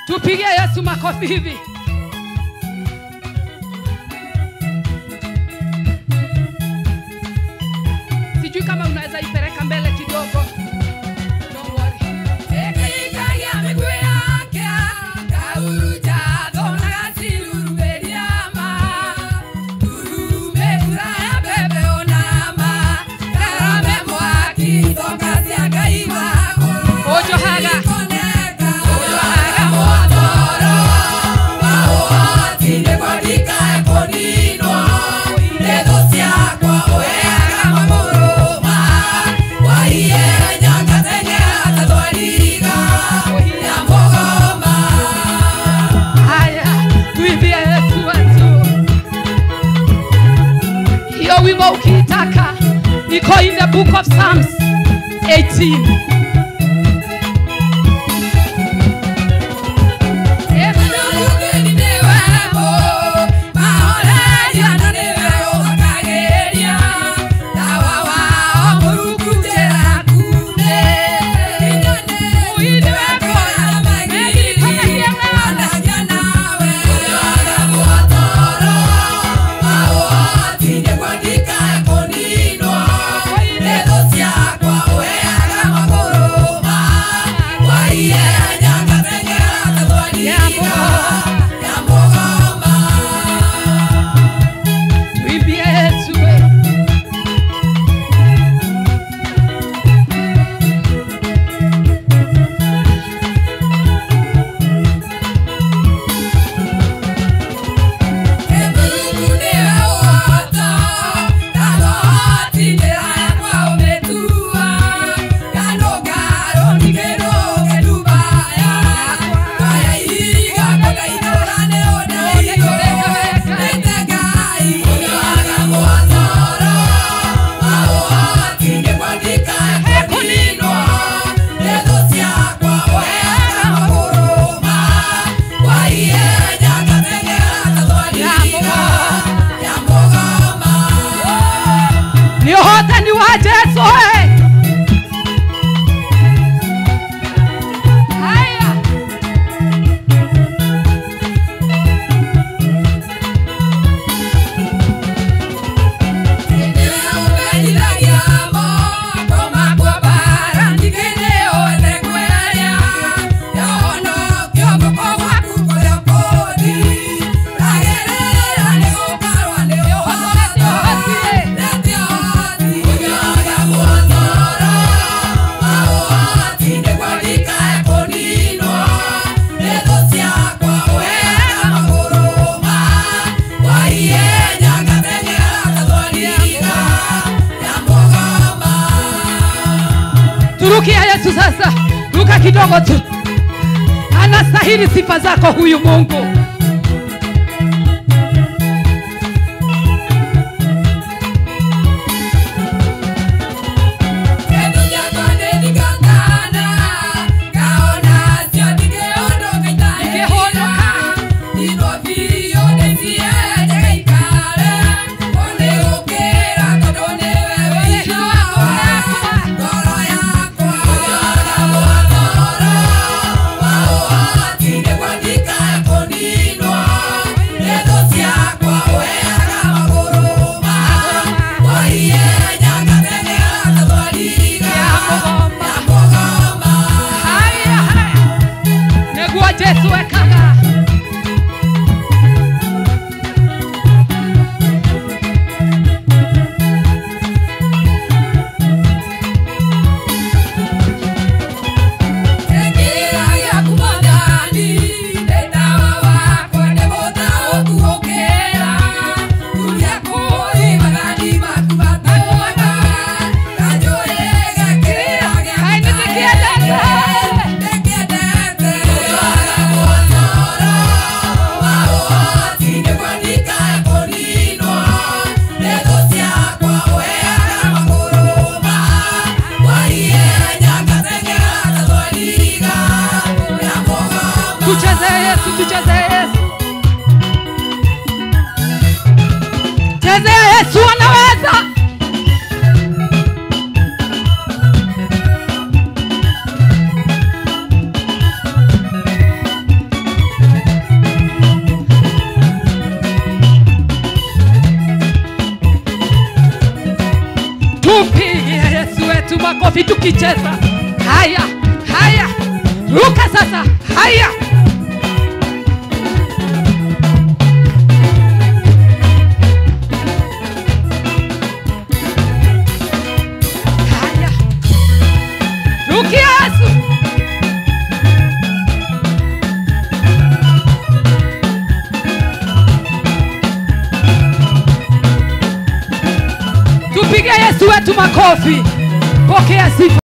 Tupigie Yesu makofi hivi. Sijui kama unaweza ipeleka mbele kidogo. Don't worry. Ojo haga. Ojo haga. Haya, tuimbie Yesu wetu. Hiyo wimbo ukiitaka iko in the book of Psalms 18. Tuimbie Yesu wetu. Ni uhotani wa Yesu eh. Haya. Turukia Yesu sasa, ruka kidogo tu. Anastahili sifa zako huyu Mungu. Haya, haya. Negua Yesu ekaga. Hai nisikie Yesu. Tucheze Yesu, tucheze Yesu. Chezea Yesu anaweza. makofi tukicheza. Haya, haya, ruka sasa. Haya, haya, rukia Yesu. Tupige Yesu wetu makofi. Pokea sifa.